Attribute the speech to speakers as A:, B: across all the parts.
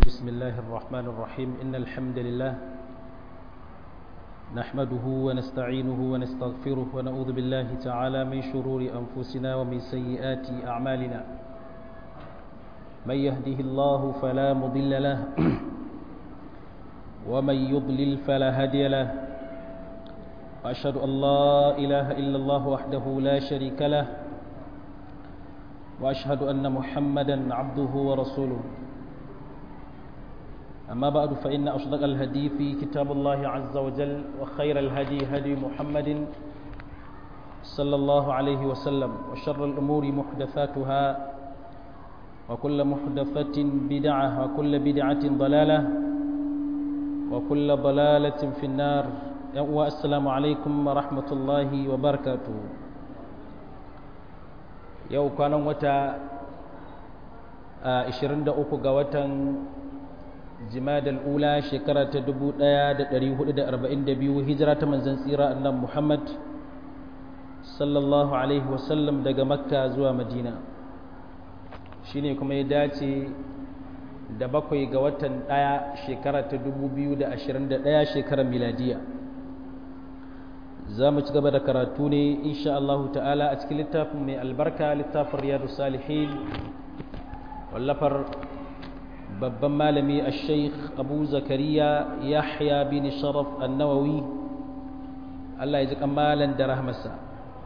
A: بسم الله الرحمن الرحيم إن الحمد لله نحمده ونستعينه ونستغفره ونعوذ بالله تعالى من شرور أنفسنا ومن سيئات أعمالنا من يهده الله فلا مضل له ومن يضلل فلا هادي له وأشهد أن لا إله إلا الله وحده لا شريك له وأشهد أن محمدا عبده ورسوله أما بعد فإن أصدق الهدي في كتاب الله عز وجل وخير الهدي هدي محمد صلى الله عليه وسلم وشر الأمور محدثاتها وكل محدثة بدعة وكل بدعة ضلالة وكل ضلالة في النار والسلام عليكم ورحمة الله وبركاته yau kwanan wata 23 ga watan jimadal ula shekara ta 1442 hijira ta manzan tsira annan muhammad sallallahu alaihi wasallam daga makka zuwa madina shine kuma ya dace da bakwai ga watan ɗaya shekara ta 2021 shekarar miladiya za mu ci gaba da karatu ne insha Allah ta'ala a cikin littafin mai albarka littafin riyadu salihin wallafar babban malami a sheikh abu zakariya yahya bin sharaf annawawi Allah ya ji kamalan da rahmasa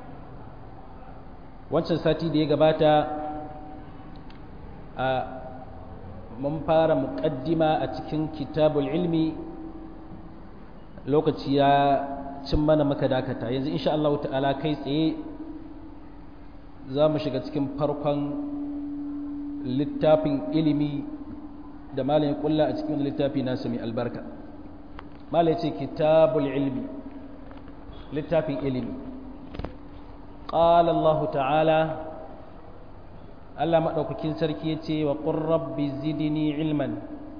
A: wancan sati da ya gabata a mun fara muƙaddima a cikin kitabul ilmi lokaci ya cin mana maka dakata yanzu insha Allah ta'ala kai tsaye za mu shiga cikin farkon littafin ilimi da malayin kulla a cikin littafi nasu mai albarka malai ce kitabul ilmi littafin ilimi ƙala Allah ta'ala Allah maɗaukakin sarki ya ce wa ƙurrabbi zidini ilman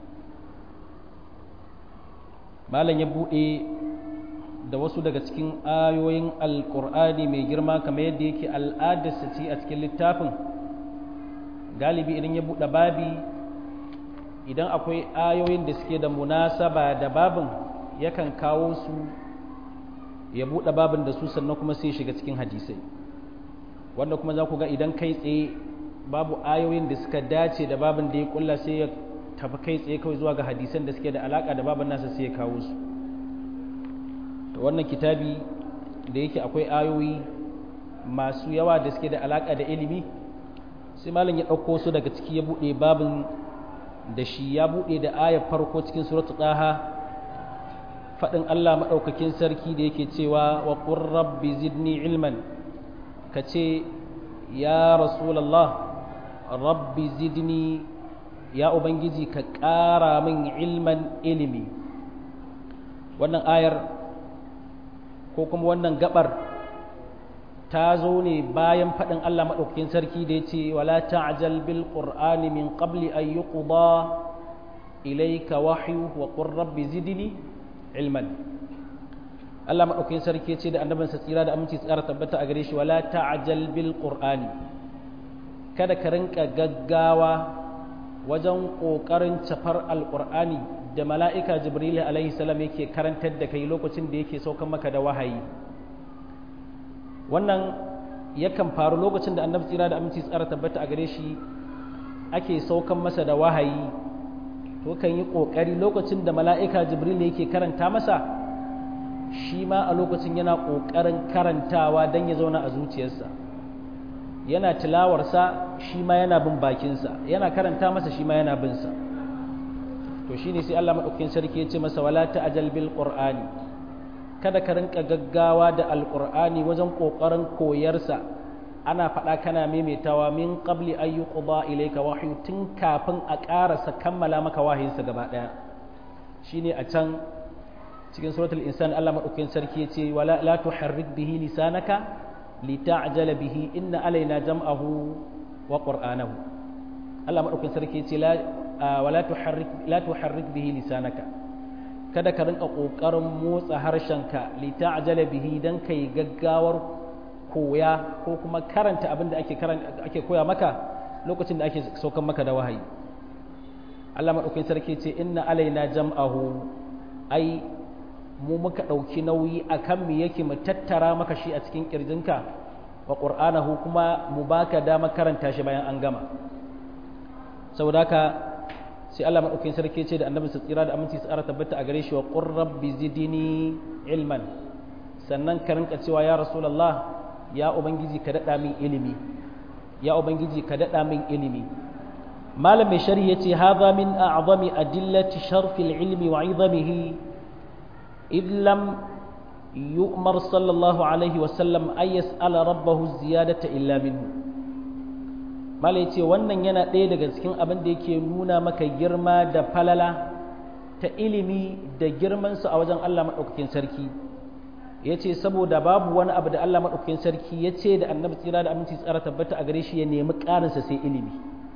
A: malam ya buɗe da wasu daga cikin ayoyin alkur'ani mai girma kamar yadda yake al'adarsa ce a cikin littafin galibi idan ya buɗe babi idan akwai ayoyin da suke da munasaba da babin yakan kawo su ya buɗe babin da su sannan kuma sai shiga cikin hadisai wanda kuma za ku ga idan kai tsaye babu ayoyin da suka dace da babin da ya kulla sai ya tafi kai tsaye kawai zuwa ga hadisan da suke da alaka da babin nasa sai ya kawo su wannan kitabi da yake akwai ayoyi masu yawa da suke da alaƙa da ilimi sai malam ya ɗauko su daga ciki ya buɗe babin da shi ya buɗe da ayar farko cikin suratu ɗaha faɗin Allah maɗaukakin sarki da yake cewa wa qur rabbi zidni ilman ka ce ya rasulallah rabbi zidni ya ubangiji ka ƙara min ilman ilimi wannan ayar ko kuma wannan gabar ta zo ne bayan faɗin Allah maɗaukakin sarki da ya ce wala ta'jal bil qur'ani min qabli an yuqda ilayka wahyu wa qur rabbi zidni ilman Allah maɗaukakin sarki ya ce da annabinsa tsira da aminci tsara tabbata a gare shi wala ta'jal bil qur'ani kada ka rinka gaggawa wajen ƙoƙarin cafar alƙur'ani da mala'ika jibril alaihi salam yake karantar da kai lokacin da yake saukan maka da wahayi wannan yakan faru lokacin da annabi tsira da aminci tsara tabbata a gare shi ake saukan masa da wahayi to kan yi ƙoƙari lokacin da mala'ika jibril yake karanta masa shi ma a lokacin yana ƙoƙarin karantawa don ya zauna a zuciyarsa yana tilawarsa shi ma yana bin bakinsa yana karanta masa shi ma yana binsa to shi ne sai Allah maɗaukakin sarki ya ce masa wala ta'jal bil qur'ani kada ka rinka gaggawa da alqur'ani wajen kokarin koyarsa ana faɗa kana maimaitawa min qabli ay yuqda ilayka wahyu tun kafin a ƙarasa kammala maka wahayinsa gaba ɗaya shine a can cikin suratul insan Allah maɗaukakin sarki ya ce wala la tuharrik bihi lisanaka lita'jala bihi inna alaina jam'ahu wa qur'anahu Allah maɗaukakin sarki ya ce la wala tuharrik la tuharrik bihi lisanaka kada ka rinka kokarin motsa harshenka li ta'jala bihi dan kai gaggawar koya ko kuma karanta abin da ake karanta ake koya maka lokacin da ake saukan maka da wahayi Allah madaukakin sarki ce inna alaina jam'ahu ai mu muka ɗauki nauyi akan mu yake mu tattara maka shi a cikin kirjinka wa qur'anahu kuma mu baka dama karanta shi bayan an gama saboda haka sai Allah madaukakin sarki ce da annabi sa tsira da aminci tsara tabbata a gare shi wa qur rabbi zidni ilman sannan ka rinka cewa ya rasulullah ya ubangiji ka dada min ilimi ya ubangiji ka dada min ilimi malam mai shari yace hadha min a'zami adillati sharfi al-ilmi wa 'idamihi id lam yu'mar sallallahu alaihi wa sallam ay yas'ala rabbahu ziyadata illa minhu malai ce wannan yana ɗaya daga cikin abin da yake nuna maka girma da falala ta ilimi da girmansa a wajen Allah maɗaukakin sarki ya ce saboda babu wani abu da Allah maɗaukakin sarki ya ce da annabi tsira da aminci tsara tabbata a gare shi ya nemi ƙarinsa sai ilimi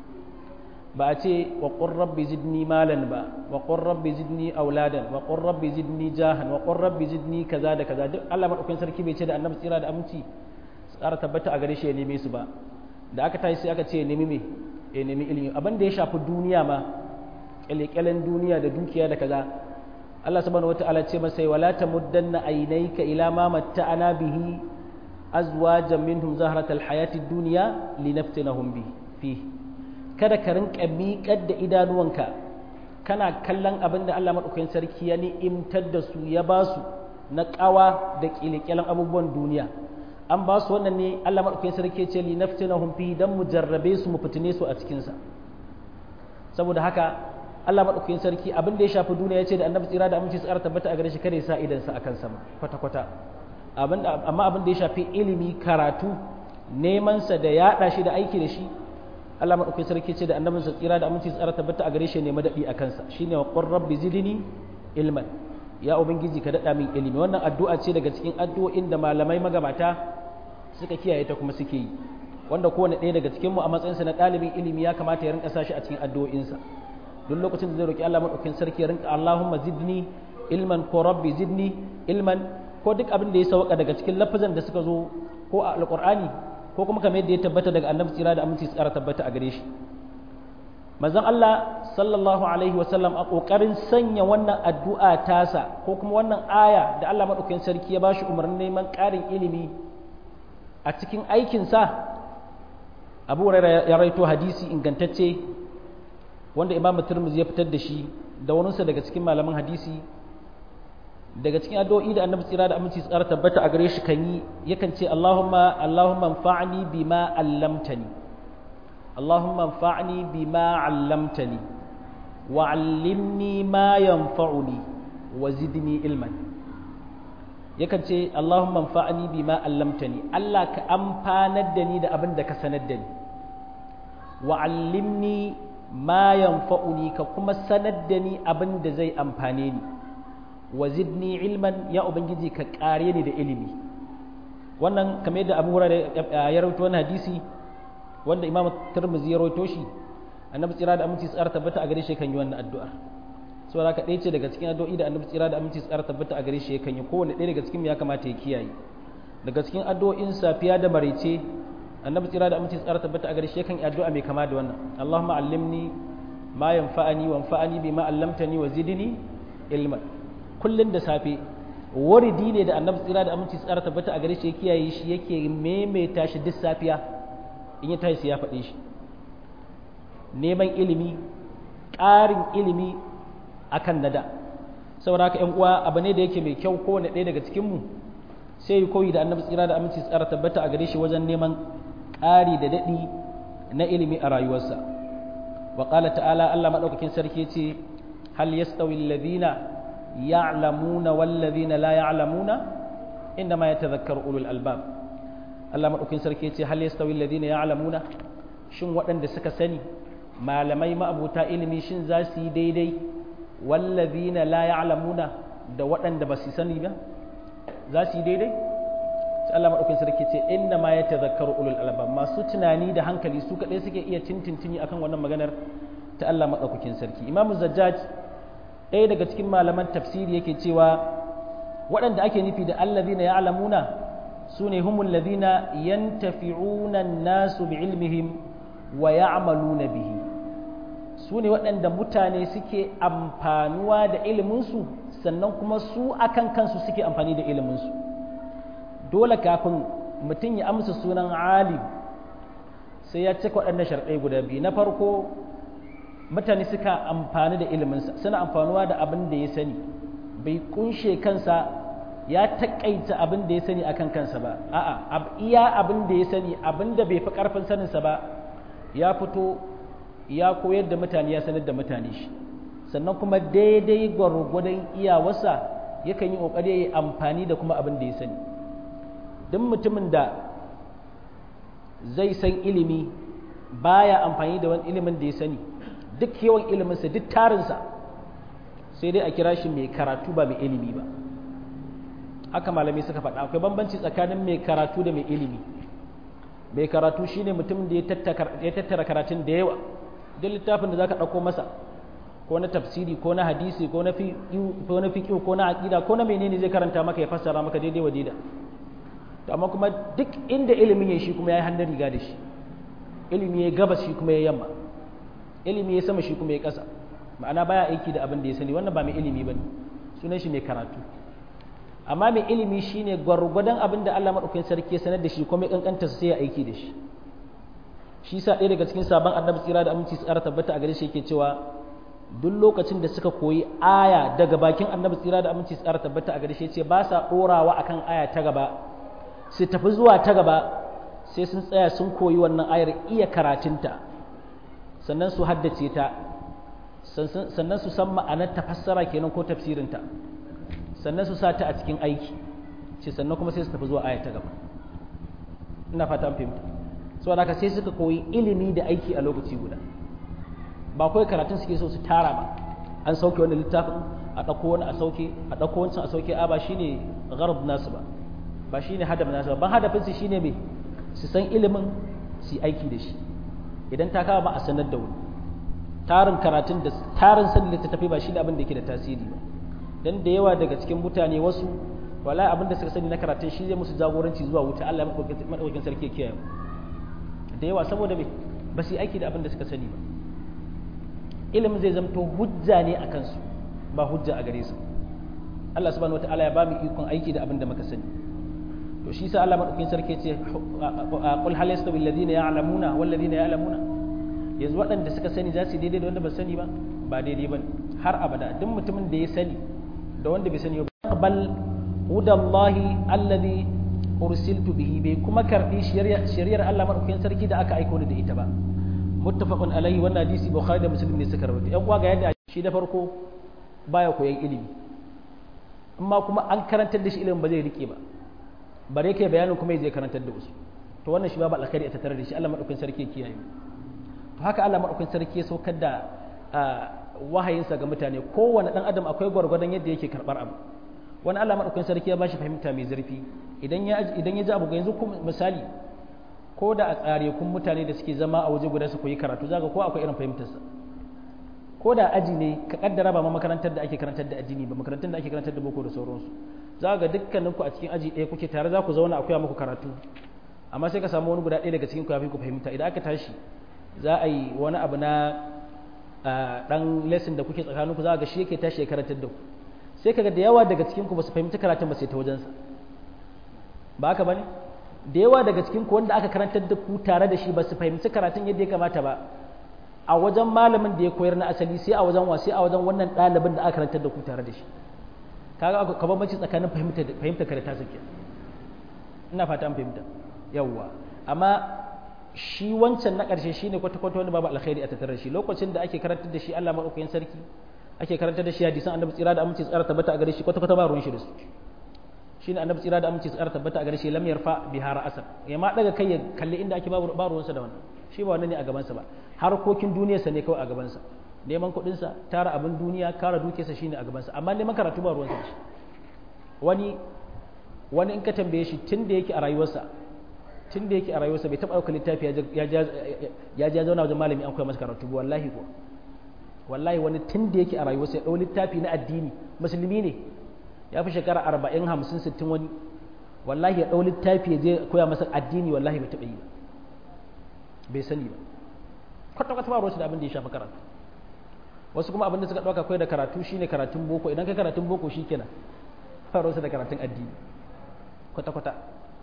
A: ba a ce wa qur rabbi zidni malan ba wa qur rabbi zidni auladan wa qur rabbi zidni jahan wa qur rabbi zidni kaza da kaza duk Allah maɗaukakin sarki bai ce da annabi tsira da aminci tsara tabbata a gare shi ya neme su ba da aka tashi sai aka ce nemi me ya nemi ilimi abin da ya shafi duniya ma kyalekyalen duniya da dukiya da kaza Allah subhanahu wata'ala ce masa wala tamuddanna aynayka ila ma matta'ana bihi azwajan minhum zahratal hayati dunya linaftinahum bi fi kada ka rinka miƙar da idanuwanka kana kallon abin da Allah madaukakin sarki ya ni'imtar da su ya ba su na ƙawa da kyalekyalen abubuwan duniya an ba su wannan ne Allah maɗaukakin sarki ce li naftinahum fi dan mu jarrabe su mu fitine su a cikin sa saboda haka Allah maɗaukakin sarki abin da ya shafi duniya ya ce da annabi tsira da aminci tsara tabbata a gare shi kada ya sa idan sa akan sama kwata kwata amma abin da ya shafi ilimi karatu neman sa da yaɗa shi da aiki da shi Allah maɗaukakin sarki ce da annabinsa tsira da aminci tsara tabbata a gare shi ne madadi a kansa shine wa qur rabbi zidni ilman ya ubangiji ka daɗa min ilimi wannan addu'a ce daga cikin addu'o'in da malamai magabata suka kiyaye ta kuma suke yi wanda kowane ɗaya daga cikinmu a matsayinsa na ɗalibin ilimi ya kamata ya rinka sa shi a cikin addu'o'insa duk lokacin da zai roki Allah madaukakin sarki ya rinka Allahumma zidni ilman ko rabbi zidni ilman ko duk abin da ya sauka daga cikin lafazan da suka zo ko a alqur'ani ko kuma kamar yadda ya tabbata daga annabi tsira da aminci tsara tabbata a gare shi manzon Allah sallallahu alaihi wasallam a kokarin sanya wannan addu'a tasa ko kuma wannan aya da Allah madaukakin sarki ya bashi umarnin neman ƙarin ilimi a cikin aikinsa Abu Hurairah ya raito hadisi ingantacce wanda Imam Tirmidhi ya fitar da shi da waninsa daga cikin malaman hadisi daga cikin addu'o'i da Annabi tsira da aminci tsara tabbata a gare shi kan yi yakan ce Allahumma Allahumma anfa'ni bima 'allamtani اللهم انفعني بما علمتني وعلمني ما ينفعني وزدني علما yakan ce Allahumma anfa'ni bima allamtani Allah ka amfanar da ni da abin da ka sanar da ni wa allimni ma yanfa'uni ka kuma sanar da ni abin da zai amfane ni wa zidni ilman ya ubangiji ka kare ni da ilimi wannan kamar yadda Abu Hurairah ya rawaito wannan hadisi wanda imam tirmidhi ya rawaito shi annabi tsira da aminci tsara tabbata a gare shi kan yi wannan addu'ar saboda haka ɗaya ce daga cikin addu'o'i da annabi tsira da aminci tsara tabbata a gare shi kan yi kowanne ɗaya daga cikin ya kamata ya kiyaye daga cikin addu'o'in safiya da maraice annabi tsira da aminci tsara tabbata a gare shi kan yi addu'a mai kama da wannan Allahumma allimni ma yanfa'ani wa anfa'ani bima allamtani wa zidni ilman kullun da safe waridi ne da annabi tsira da aminci tsara tabbata a gare shi ya kiyaye shi yake maimaita shi duk safiya in ya tashi ya faɗe shi neman ilimi ƙarin ilimi akan nada saboda haka 'yan uwa abu ne da yake mai kyau kowane ɗaya daga cikinmu sai yi koyi da annabi tsira da aminci tsara tabbata a gare shi wajen neman ƙari da daɗi na ilimi a rayuwarsa wa ƙala ta'ala Allah maɗaukakin sarki ce hal yastawi alladhina ya'lamuna wal ladhina la ya'lamuna inda ma yatadhakkaru ulul albab Allah maɗaukin sarki ce hal yastawi alladhina ya'lamuna shin waɗanda suka sani malamai ma'abuta ilimi shin za su yi daidai wallazina la ya'lamuna da waɗanda ba su sani ba za su yi daidai sai Allah maɗaukin sarki ce inna ma yatadhakkaru ulul albab masu tunani da hankali su kaɗai suke iya tintintini akan wannan maganar ta Allah maɗaukakin sarki Imam Zajjaj ɗaya daga cikin malaman tafsiri yake cewa waɗanda ake nufi da allazina ya'lamuna su ne humul ladina yantafi'una nasu bi ilmihim wa ya'maluna bihi su ne waɗanda mutane suke amfanuwa da iliminsu sannan kuma su akan kansu suke amfani da iliminsu dole kafin mutum ya amsa sunan alim sai ya cika waɗannan sharɗai guda biyu na farko mutane suka amfani da iliminsa suna amfanuwa da abin da ya sani bai kunshe kansa ya taƙaita abin da ya sani akan kansa ba a'a iya abin da ya sani abin da bai fi ƙarfin saninsa ba ya fito ya koyar da mutane ya sanar da mutane shi sannan kuma daidai gwargwadon iyawarsa yakan yi ƙoƙari ya yi amfani da kuma abin da ya sani duk mutumin da zai san ilimi baya amfani da wani ilimin da ya sani duk yawan iliminsa duk tarinsa sai dai a kira shi mai karatu ba mai ilimi ba haka malami suka faɗa akwai bambanci tsakanin mai karatu da mai ilimi mai karatu shine mutum da ya tattara karatun da yawa duk littafin da zaka ɗauko masa ko na tafsiri ko na hadisi ko na fiƙi ko na aƙida ko na menene zai karanta maka ya fassara maka daidai wa daida amma kuma duk inda ilimin ya shi kuma ya yi hannun riga da shi ilimi ya gabas shi kuma ya yamma ilimi ya sama shi kuma ya ƙasa ma'ana baya aiki da abin da ya sani wannan ba mai ilimi ba ne sunan shi mai karatu amma mai ilimi shine gwargwadon abin da Allah maɗaukakin sarki ya sanar da shi kuma ya kankanta sai ya aiki da shi shi sa ɗaya daga cikin sabon annabi tsira da aminci tsara tabbata a gare shi yake cewa duk lokacin da suka koyi aya daga bakin annabi tsira da aminci tsara tabbata a gare shi ce ba sa ɗorawa akan aya ta gaba su tafi zuwa ta gaba sai sun tsaya sun koyi wannan ayar iya karatunta sannan su haddace ta sannan su san ma'anar tafassara kenan ko tafsirinta sannan su sa ta a cikin aiki ce sannan kuma sai su tafi zuwa aya ta gaba ina fata an fahimta saboda haka sai suka koyi ilimi da aiki a lokaci guda ba kawai karatun suke so su tara ba an sauke wani littafin a ɗauko wani a sauke a ɗauko wancan a sauke a ba shine gharab nasu ba ba shine hadaf nasu ba ban hadafinsu shine me su san ilimin su aiki da shi idan ta kawo ba a sanar da wani tarin karatun da tarin sanin littattafai ba shine abin da yake da tasiri ba dan da yawa daga cikin mutane wasu wala abin da suka sani na karatun shi zai musu jagoranci zuwa wuta Allah ya madaukakin sarki ya kiyaye da yawa saboda me ba su yi aiki da abin da suka sani ba ilimin zai zamto hujja ne a kansu ba hujja a gare su Allah subhanahu wataala ya ba mu ikon aiki da abin da muka sani to shi sa Allah madaukakin sarki ce qul hal yastawi alladhina ya'lamuna wal ladina ya'lamuna yanzu waɗanda suka sani za su daidai da wanda ba sani ba ba daidai ba har abada duk mutumin da ya sani da wanda bai sani ba bal hudallahi alladhi ursiltu bihi bai kuma karbi shari'ar Allah madaukakin sarki da aka aiko ni da ita ba muttafaqun alaihi wannan hadisi bukhari da muslim ne suka rawaito yan uwa ga yadda shi da farko baya koyan ilimi amma kuma an karantar da shi ilimin ba zai rike ba bare kai bayanin kuma zai karantar da wasu to wannan shi babu alkhairi a tattare da shi Allah madaukakin sarki ya kiyaye to haka Allah madaukakin sarki ya saukar da wahayinsa ga mutane kowane dan adam akwai gwargwadon yadda yake karbar abu wani Allah madaukakin sarki ya bashi fahimta mai zurfi idan ya idan ya ji abu yanzu misali ko da a tsare kun mutane da suke zama a waje guda su koyi karatu zaka ko akwai irin fahimtarsa ko da aji ne ka kaddara ba ma makarantar da ake karantar da addini ba makarantar da ake karantar da boko da sauransu za ga dukkaninku a cikin aji ɗaya kuke tare za ku zauna akwai muku karatu amma sai ka samu wani guda ɗaya daga cikin ku ya fi ku fahimta idan aka tashi za a yi wani abu na ɗan lesson da kuke tsakaninku za ga shi yake tashi ya karantar da ku sai kaga da yawa daga cikin ku ba su fahimci karatun ba sai ta wajensa ba haka bane da yawa daga cikin ku wanda aka karantar da ku tare da shi ba su fahimci karatun yadda ya kamata ba a wajen malamin da ya koyar na asali sai a wajen wa sai a wajen wannan ɗalibin da aka karantar da ku tare da shi kaga ka bambanci tsakanin fahimta fahimta ka da tasa ke ina fata an fahimta yawwa amma shi wancan na ƙarshe shine kwata kwata wani babu alkhairi a tattare da shi lokacin da ake karantar da shi Allah madaukakin sarki ake karantar da shi hadisan annabi tsira da aminci tsara tabbata a gare shi kwata kwata ba ruwan shi da su shine annabi tsira da aminci tsara tabbata a gare shi lam yarfa biha ra'asan ya ma daga kai ya kalli inda ake ba ruwansa da wannan shi ba wannan ne a gabansa ba harkokin duniyarsa ne kawai a gabansa neman kuɗinsa tara abin duniya kara dukiyarsa shine a gabansa amma neman karatu ba ruwansa da shi wani wani in ka tambaye shi tun da yake a rayuwarsa tun da yake a rayuwarsa bai taɓa ɗaukar littafi ya ja zauna wajen malami an koya masa karatu ba wallahi ko wallahi wani tun da yake a rayuwarsa ya ɗau littafi na addini musulmi ne ya fi shekara arba'in hamsin sittin wani wallahi ya ɗau littafi ya je koya masa addini wallahi bai taɓa yi ba bai sani ba kwata kwata ba ruwansa da abin da ya shafi karatu wasu kuma abin da suka ɗauka kai da karatu shine karatun boko idan kai karatun boko shikenan faro su da karatun addini kwata kwata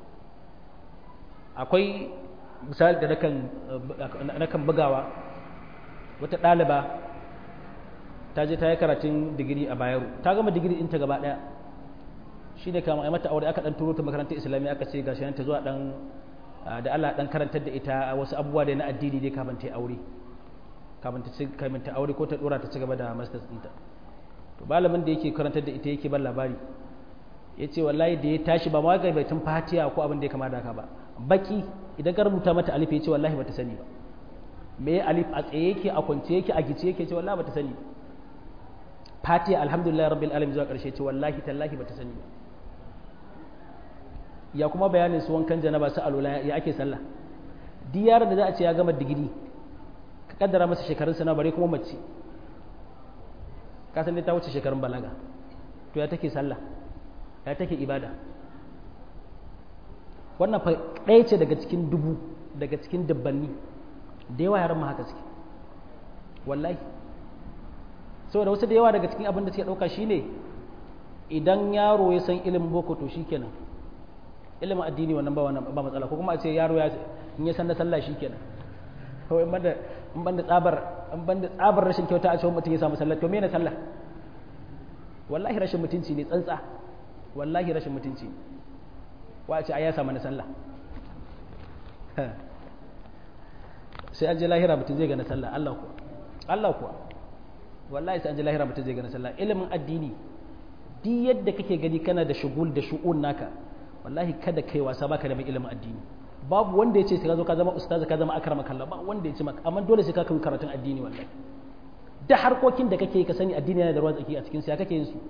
A: akwai misali da nakan nakan bugawa wata ɗaliba ta je ta yi karatun digiri a bayero ta gama digiri ɗinta gaba ɗaya shi ne kama mata aure aka ɗan turo ta makarantar islamiyya aka ce ga shi ta zuwa ɗan da Allah ɗan karantar da ita wasu abubuwa da na addini dai kafin ta yi aure kafin ta kafin ta aure ko ta ɗora ta ci gaba da masters ɗinta to malamin da yake karantar da ita yake ban labari ya ce wallahi da ya tashi ba ma ga baitin fatiha ko abin da ya kama da haka ba baki idan ka rubuta mata alif ya ce wallahi bata sani ba me alif a tsaye yake a kwance yake a gice yake ce wallahi bata sani ba fatiha alhamdulillah rabbil alamin zuwa karshe ce wallahi tallahi bata sani ba ya kuma bayanin su wankan janaba su alula ya ake sallah duk yaron da za a ce ya gama digiri ka kaddara masa shekarun sana bare kuma mace ka san dai ta wuce shekarun balaga to ya take sallah ya take ibada wannan fa ɗaya ce daga cikin dubu daga cikin dabbanni da yawa yaran ma haka suke wallahi saboda wasu da yawa daga cikin abin da suke ɗauka shine idan yaro ya san ilimin boko to shikenan ilimin addini wannan ba wannan ba matsala ko kuma a ce yaro ya in ya san da sallah shikenan kawai in banda in banda tsabar in banda tsabar rashin kyauta a cewa mutum ya samu sallah to me ne sallah wallahi rashin mutunci ne tsantsa wallahi rashin mutunci ne wa a ce ai ya samu na sallah sai an je lahira mutum zai ga na sallah Allah kuwa Allah kuwa wallahi sai an ji lahira mutum zai gana sallah ilimin addini duk yadda kake gani kana da shugul da shu'un naka wallahi kada kai wasa baka da mai ilimin addini babu wanda ya ce sai ka zo ka zama ustaz ka zama akrama kallah ba wanda ya ce maka amma dole sai ka kai karatun addini wallahi da harkokin da kake ka sani addini yana da ruwan tsaki a cikin sa kake yin su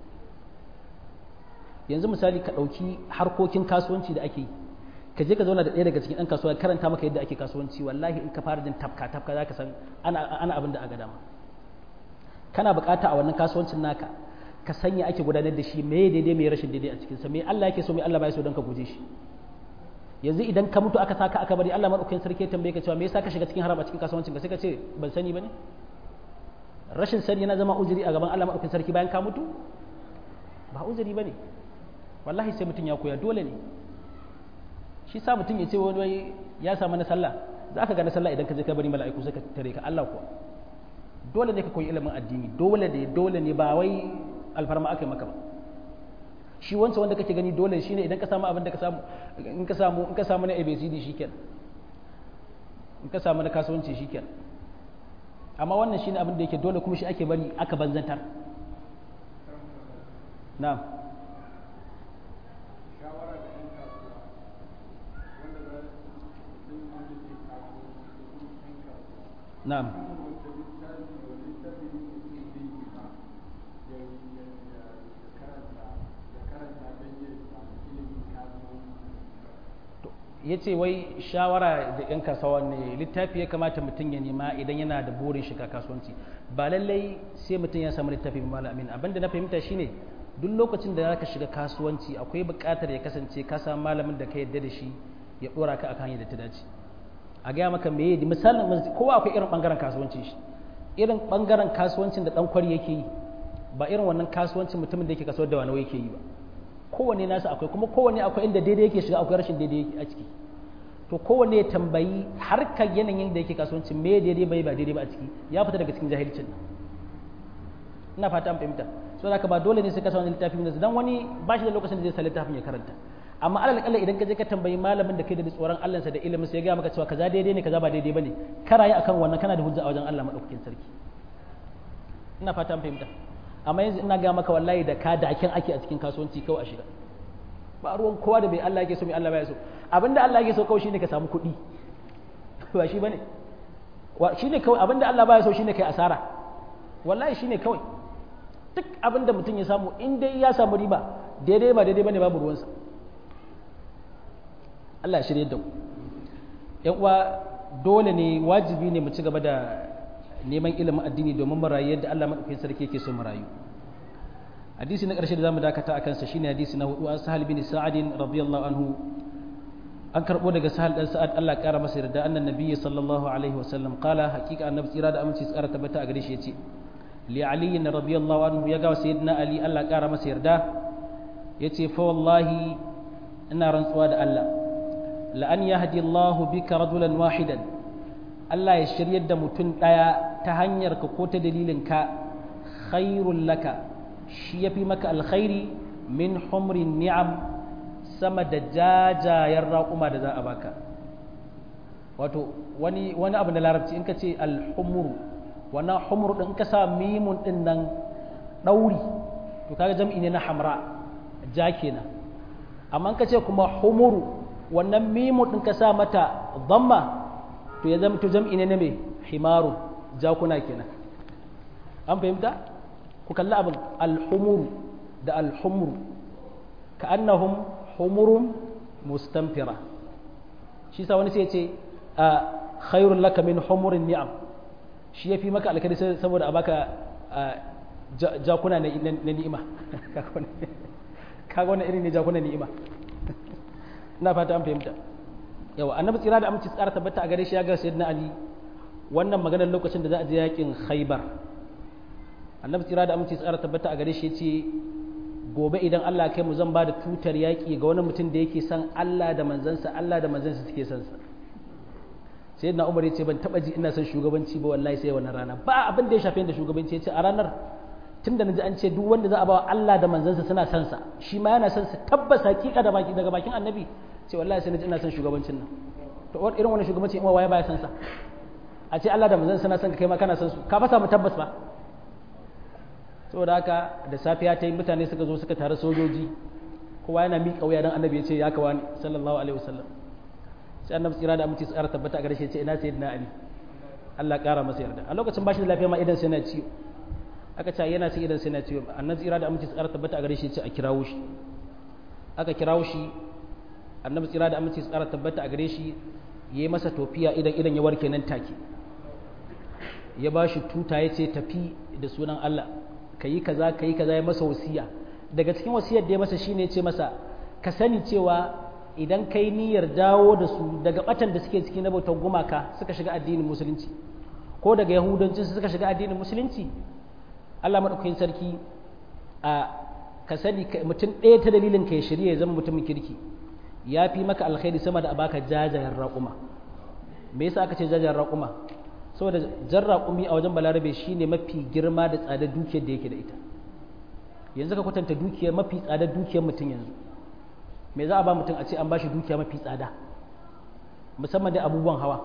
A: yanzu misali ka dauki harkokin kasuwanci da ake yi ka je ka zauna da ɗaya daga cikin ɗan kasuwa karanta maka yadda ake kasuwanci wallahi in ka fara jin tafka tafka za ka san ana abin da aka dama kana bukata a wannan kasuwancin naka ka sanya ake gudanar da shi me daidai me rashin daidai a cikinsa me Allah yake so me Allah bai so don ka guje shi yanzu idan ka mutu aka saka aka bari Allah madaukakin sarki ya tambaye ka cewa me yasa ka shiga cikin haram a cikin kasuwancin ka sai ka ce ban sani bane rashin sani yana zama uzuri a gaban Allah madaukakin sarki bayan ka mutu ba uzuri bane wallahi sai mutum ya koya dole ne shi sa mutum ya ce wani ya samu na sallah za ka ga na sallah idan ka je ka bari mala'iku suka tare ka Allah kuwa dole ne ka koyi ilimin addini dole ne dole ne ba wai alfarma aka yi maka ba shi wancan wanda kake gani dole shine idan ka samu abin da ka samu in ka samu in ka samu na ABCD shikenan in ka samu na kasuwanci shikenan amma wannan shine abin da yake dole kuma shi ake bari aka banzantar na'am na'am ya ce wai shawara da 'yan kasuwa ne littafi ya kamata mutum ya nema idan yana da burin shiga kasuwanci ba lallai sai mutum ya samu littafi ba malamin abinda na fahimta shine duk lokacin da zaka shiga kasuwanci akwai buƙatar ya kasance ka samu malamin da ka yarda da shi ya dora ka akan yadda ta dace a gaya maka me yadi misalin kowa akwai irin bangaren kasuwancin shi irin bangaren kasuwancin da dan kwari yake yi ba irin wannan kasuwancin mutumin da yake kasuwar da wani yake yi ba kowanne nasa akwai kuma kowanne akwai inda daidai yake shiga akwai rashin daidai a ciki to kowanne ya tambayi harkar yanayin da yake kasuwanci me daidai bai ba daidai ba a ciki ya fita daga cikin jahilcin ina fata an fahimta so da ba dole ne sai ka sa wani littafin da dan wani ba shi da lokacin da zai sa littafin ya karanta amma alal kalla idan ka je ka tambayi malamin da kai da tsoron Allah sa da ilimin sai ya ga maka cewa kaza daidai ne kaza ba daidai bane karayi akan wannan kana da hujja a wajen Allah madaukakin sarki ina fata an fahimta amma yanzu ina ga maka wallahi da ka dakin ake a cikin kasuwanci kawai a shiga ba ruwan kowa da bai Allah yake so mai Allah baya so abinda Allah yake so kawai shine ka samu kuɗi ba shi bane wa shine kawai abinda Allah baya so shine kai asara wallahi shine kawai duk abinda mutum ya samu in dai ya samu riba daidai ba daidai bane babu ruwansa Allah ya shirye da ku yan uwa dole ne wajibi ne mu ci gaba da neman ilimin addini domin mu rayu yadda Allah madaukakin sarki yake so mu rayu hadisi na ƙarshe da zamu dakata akan sa shine hadisi na hudu an sahal bin sa'ad radiyallahu anhu an karbo daga sahal dan sa'ad Allah ya kara masa yarda annan nabiyyi sallallahu alaihi wasallam qala haqiqa annabi tsira da aminci tsara tabbata a gare shi yace li ali radiyallahu anhu ya ga sayyidina ali Allah kara masa yarda yace fa wallahi ina rantsuwa da Allah la an yahdi Allahu bika rajulan wahidan Allah ya shiryar da mutum daya ta hanyar ka ko ta dalilin ka khairul laka shi yafi maka alkhairi min humrin ni'am sama da jajayen raƙuma da za a baka wato wani wani abu na larabci in ka ce alhumuru wannan humuru din ka sa mimun din nan ɗauri to kaga jam'i ne na hamra ja kenan amma ka ce kuma humuru wannan mimun din ka sa mata dhamma to ya zama to jam'i ne na me himaru jakuna kenan an fahimta ku kalli abin alhumuru da alhumuru ka annahum humurun mustamfira shi sa wani sai ce a khairun laka min humurin ni'am shi ya fi maka alkali saboda a baka jakuna na ni'ima kaga wannan irin ne jakuna ni'ima ina fata an fahimta yawa annabi tsira da aminci tsara tabbata a gare shi ya ga sayyidina ali wannan maganar lokacin da za a je yakin khaybar annabi tsira da aminci tsara tabbata a gare shi ya ce gobe idan Allah kai mu zan ba da tutar yaƙi ga wani mutum da yake son Allah da manzansa Allah da manzansa suke son sa sai na Umar ya ce ban taba ji ina son shugabanci ba wallahi sai wannan rana ba abin da ya shafe da shugabanci ya ce a ranar tunda naji an ce duk wanda za a ba Allah da manzansa suna son sa shi ma yana son sa tabbas hakika da baki daga bakin annabi ce wallahi sai naji ina son shugabancin nan to irin wannan shugabanci in waye baya son sa a ce Allah da manzansa suna son ka kai ma kana son su ka fasa mu tabbas ba saboda haka da safiya ta yi mutane suka zo suka tare sojoji kowa yana miƙa wuya don annabi ya ce ya kawa ni sallallahu alaihi wasallam sai annabi tsira da aminci tsara tabbata a gare shi ya ce ina sayyidina ali Allah ƙara masa yarda a lokacin bashi da lafiya ma idan sai na ciwo aka ce yana sai idan sai na ciwo annabi tsira da aminci tsara tabbata a gare shi ya ce a kirawo shi aka kirawo shi annabi tsira da aminci tsara tabbata a gare shi ya yi masa tofiya idan idan ya warke nan take ya ba shi tuta ya ce tafi da sunan Allah ka yi kaza ka yi kaza ya masa wasiya daga cikin wasiyar da ya masa shine ya ce masa ka sani cewa idan kai niyyar dawo da su daga batan da suke ciki na bautar gumaka suka shiga addinin musulunci ko daga yahudanci suka shiga addinin musulunci Allah madaukakin sarki a ka sani mutum ɗaya ta dalilin ka ya shirya ya zama mutumin kirki ya fi maka alkhairi sama da a baka jajayen raƙuma me yasa aka ce jajayen raƙuma saboda jan raƙumi a wajen balarabe shine mafi girma da tsadar dukiyar da yake da ita yanzu ka kwatanta dukiyar mafi tsadar dukiyar mutum yanzu me za a ba mutum a ce an ba shi dukiya mafi tsada musamman da abubuwan hawa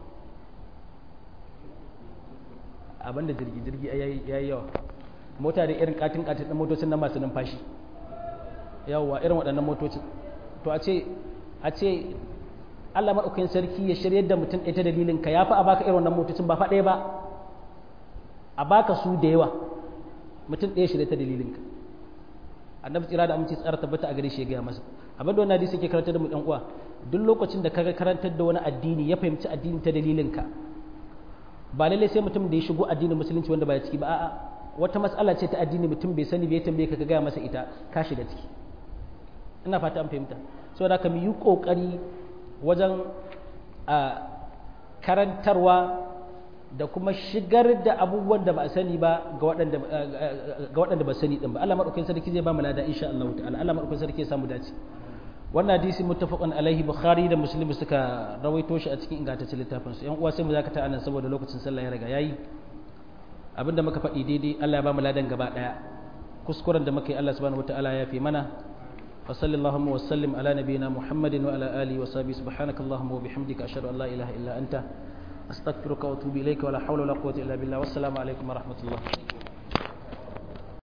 A: abinda jirgi jirgi ya yi yawa mota da irin katin katin ɗin motocin na masu numfashi yawa irin waɗannan motocin to a ce a ce Allah maɗaukakin sarki ya shiryar da mutum ɗaya ta dalilin ka ya fi a baka irin wannan motocin ba faɗaya ba a baka su da yawa mutum ɗaya shirya ta dalilin ka annabi tsira da aminci tsara tabbata a gare shi ya gaya masa abin da wannan hadisi ke karantar da mu ɗan uwa duk lokacin da kaga karantar da wani addini ya fahimci addini ta dalilin ka ba lallai sai mutum da ya shigo addinin musulunci wanda ba ya ciki ba a'a wata mas'ala ce ta addini mutum bai sani bai tambaye ka ka gaya masa ita ka shiga ciki ina fata an fahimta saboda ka mu yi kokari wajen karantarwa da kuma shigar da abubuwan da ba a sani ba ga waɗanda ba sani ɗin ba Allah maɗaukakin sarki zai ba mu lada insha Allah ta'ala Allah maɗaukakin sarki ya samu dace wannan hadisi muttafaqun alaihi bukhari da muslim suka rawaito shi a cikin ingantaccen littafin su yan uwa sai mu zakata anan saboda lokacin sallah ya riga yayi abinda muka faɗi daidai Allah ya ba mu ladan gaba ɗaya kuskuren da muka yi Allah subhanahu wataala ya fi mana وصل اللهم وسلم على نبينا محمد وعلى آله وصحبه سبحانك اللهم وبحمدك أشهد أن لا إله إلا أنت أستغفرك وأتوب إليك ولا حول ولا قوة إلا بالله والسلام عليكم ورحمة الله